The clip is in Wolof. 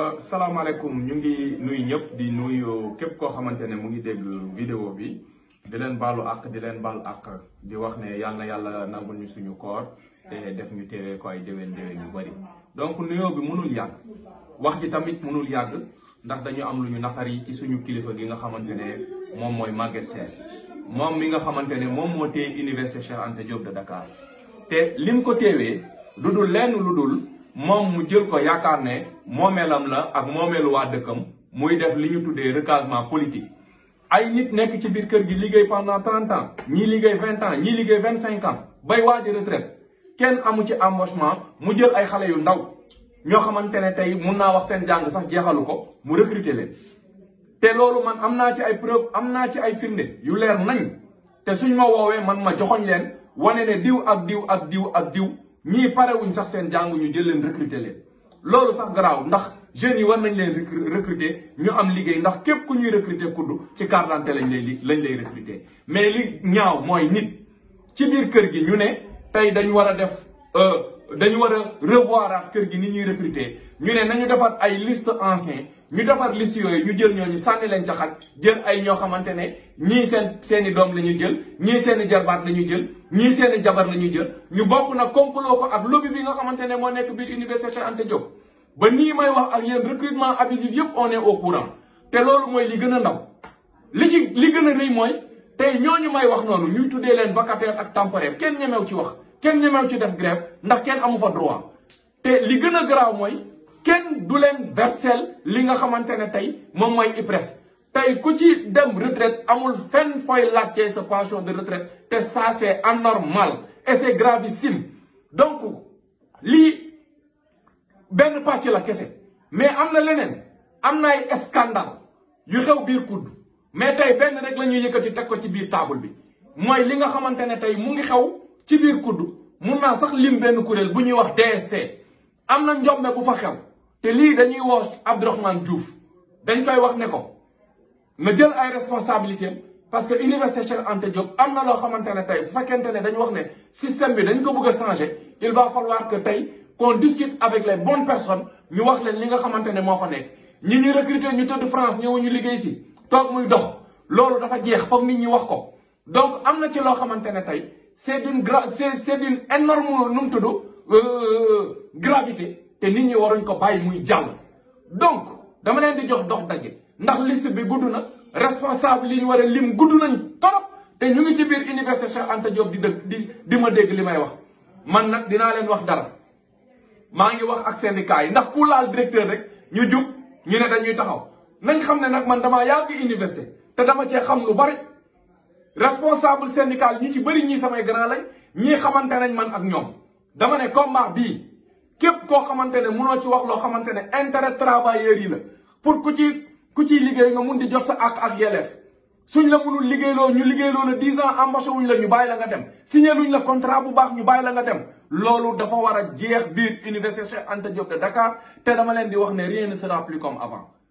salaamaaleykum ñu ngi nuyu ñëpp di nuyu képp koo xamante ne mu ngi dégg vidéo bi di leen baalu àq di leen baal àq di wax ne yàlla na yàlla nangul ñu suñu koor te def ñu teewee ko ay déwén déwén yu bëri donc nuyoo bi mënul yàgg wax ji tamit mënul yàgg ndax dañu am lu ñu naqari ci suñu kilifa gi nga xamante ne moom mooy Maguette Sène moom mi nga xamante ne moom moo téye université Cheikh Anta Diop de Dakar te lim ko téewee lu dul lenn lu dul moom mu jël ko yaakaar ne moomeelam la ak moomeelu waa dëkkam muy def li ñu tuddee recasement politique ay nit nekk ci biir kër gi liggéey pendant trente ans ñii liggéey vingt ans ñii liggéey vingt cinq ans bay waaj retraite kenn amu ci embauchement mu jël ay xale yu ndaw ñoo xamante ne tey mun naa wax seen jàng sax jeexalu ko mu recruter leen te loolu man am naa ci ay preuve am naa ci ay firnde yu leer nañ te suñ ma woowee man ma joxoñ leen wane ne diw ak diw ak diw ak diw ñii parewuñ sax seen jàng ñu jël leen recruter leen loolu sax garaaw ndax jeunes yi war nañ leen recruter ñu am liggéey ndax képp ku ñuy recruter kudd ci carte d'identité lañ lay lañ lay recruter mais li ñaaw mooy nit ci biir kër gi ñu ne tey dañu war a def dañu war a revoir at kër gi ni ñuy recruter ñu ne nañu defar ay liste ancien ñu defar liste yooyu ñu jël ñooñu sànni leen ca xat jël ay ñoo xamante ne ñii seen seen i doom la ñuy jël ñii seen i jarbaat la ñuy jël ñii seen i jabar la ñuy jël ñu bokk nag complot ko ak lobby bi nga xamante ne moo nekk biir université Cheikh Anta Diop ba nii may wax ak yéen recrutement abusif yëpp on est au courant te loolu mooy li gën a ndaw li ci li gën a rëy mooy tey ñooñu may wax noonu ñuy tuddee leen vacataire ak temporaire kenn ñemew ci wax kenn ñemew ci def grève ndax kenn amu fa droit te li gën a garaaw mooy kenn du leen versel li nga xamante ne tey moom mooy IPRES tey ku ci dem retraite amul fenn fooy laajtee sa pension de retraite te ça c'est anormal et c'est gravissime donc lii benn pàcc la kese mais am na leneen am na ay scandale yu xew biir kudd mais tey benn rek la ñuy yëkkati teg ko ci biir table bi mooy li nga xamante ne tey mu ngi xew ci biir kudd mun naa sax lim benn kuréel bu ñuy wax DST am na njombe bu fa xew te lii dañuy woo Abdourahmane Diouf dañ koy wax ne ko na jël ay responsabilités parce que université Cheikh Anta Diop am na loo xamante ne tey bu fekkente ne dañu wax ne système bi dañ ko bëgg a changer il va falloir que tey qu'on discute avec les bonnes personnes ñu wax leen li nga xamante ne moo fa nekk ñi ñuy recruter ñu tëdd France ñëwuñu liggéey si toog muy dox loolu dafa jeex foog nit ñi wax ko donc am na ci loo xamante ne tey c'est d'une gra c'est c'est d'une énorme nu mu tudd gravité te nit ñi waruñ ko bàyyi muy jàll donc dama leen di jox dox daje ndax liste bi gudd na responsable yi ñu war a lim gudd nañ torop te ñu ngi ci biir université Cheikh Anta Diop di dëgg di di ma dégg li may wax man nag dinaa leen wax dara maa ngi wax ak syndicat yi ndax ku laal directeur rek ñu jug ñu ne dañuy taxaw nañ xam ne nag man damaa yàgg université te dama cee xam lu bari responsable syndical ñu ci bëri ñii samay grand lañ ñii xamante nañ man ak ñoom dama ne combat bii képp koo xamante ne munoo ci wax loo xamante ne intérêt travailleurs yi la pour ku ci ku ciy liggéey nga mun di jot sa ak ak yelleef suñ la munul liggéeyloo ñu liggéeyloo la dix ans embauché wuñ la ñu bàyyi la nga dem signé luñ la contrat bu baax ñu bàyyi la nga dem loolu dafa war a jeex biir université Cheikh Anta Diop de Dakar te dama leen di wax ne rien ne sera plus comme avant